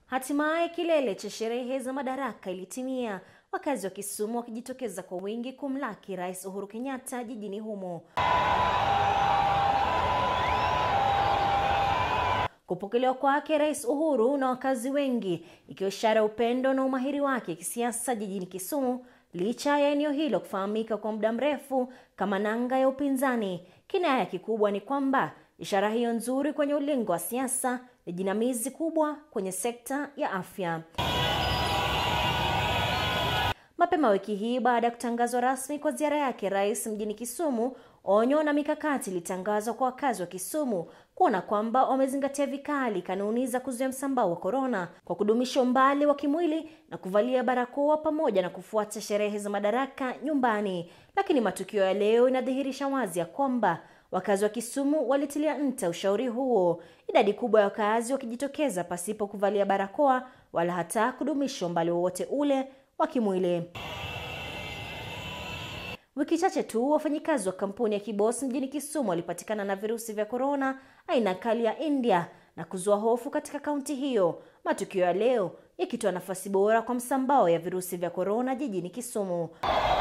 Hatimaye kilele cha sherehe za madaraka ilitimia, wakazi wa Kisumu wakijitokeza kwa wingi kumlaki Rais Uhuru Kenyatta jijini humo. Kupokelewa kwake Rais Uhuru na wakazi wengi ikiwa ishara ya upendo na umahiri wake kisiasa jijini Kisumu, licha ya eneo hilo kufahamika kwa muda mrefu kama nanga ya upinzani. Kinaya kikubwa ni kwamba ishara hiyo nzuri kwenye ulingo wa siasa ni jinamizi kubwa kwenye sekta ya afya. Mapema wiki hii baada ya kutangazwa rasmi kwa ziara yake rais mjini Kisumu, onyo na mikakati ilitangazwa kwa wakazi wa Kisumu kuona kwamba wamezingatia vikali kanuni za kuzuia msambao wa korona kwa kudumisha umbali wa kimwili na kuvalia barakoa pamoja na kufuata sherehe za madaraka nyumbani. Lakini matukio ya leo inadhihirisha wazi ya kwamba wakazi wa Kisumu walitilia nta ushauri huo, idadi kubwa ya wakazi wakijitokeza pasipo kuvalia barakoa wala hata kudumisha umbali wowote ule wa kimwili. Wiki chache tu wafanyikazi wa kampuni ya Kibos mjini Kisumu walipatikana na virusi vya korona aina kali ya India na kuzua hofu katika kaunti hiyo, matukio ya leo yakitoa nafasi bora kwa msambao ya virusi vya korona jijini Kisumu.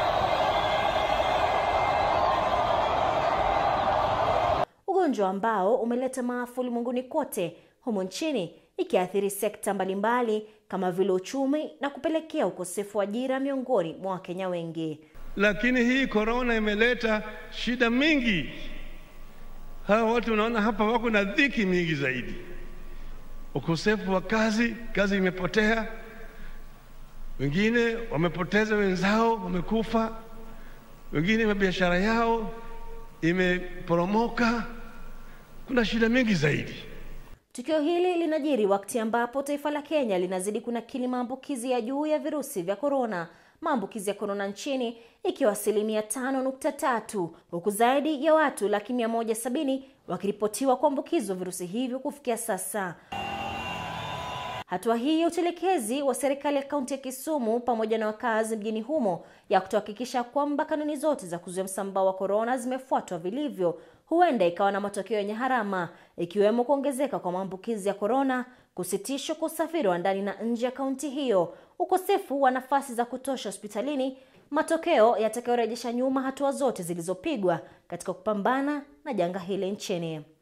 Ugonjwa ambao umeleta maafa ulimwenguni kote, humo nchini ikiathiri sekta mbalimbali kama vile uchumi na kupelekea ukosefu wa ajira miongoni mwa Wakenya wengi. Lakini hii korona imeleta shida mingi. Hawa watu unaona hapa wako na dhiki mingi zaidi, ukosefu wa kazi, kazi imepotea, wengine wamepoteza wenzao, wamekufa, wengine biashara yao imeporomoka. Kuna shida mingi zaidi. Tukio hili linajiri wakati ambapo taifa la Kenya linazidi kunakili maambukizi ya juu ya virusi vya korona, maambukizi ya korona nchini ikiwa asilimia tano nukta tatu huku zaidi ya watu laki mia moja sabini wakiripotiwa kuambukizwa virusi hivyo kufikia sasa. Hatua hii ya utelekezi wa serikali ya kaunti ya Kisumu pamoja na wakazi mjini humo ya kutohakikisha kwamba kanuni zote za kuzuia msambao wa korona zimefuatwa vilivyo huenda ikawa na matokeo yenye harama ikiwemo kuongezeka kwa maambukizi ya korona, kusitishwa kwa usafiri wa ndani na nje ya kaunti hiyo, ukosefu wa nafasi za kutosha hospitalini, matokeo yatakayorejesha nyuma hatua zote zilizopigwa katika kupambana na janga hili nchini.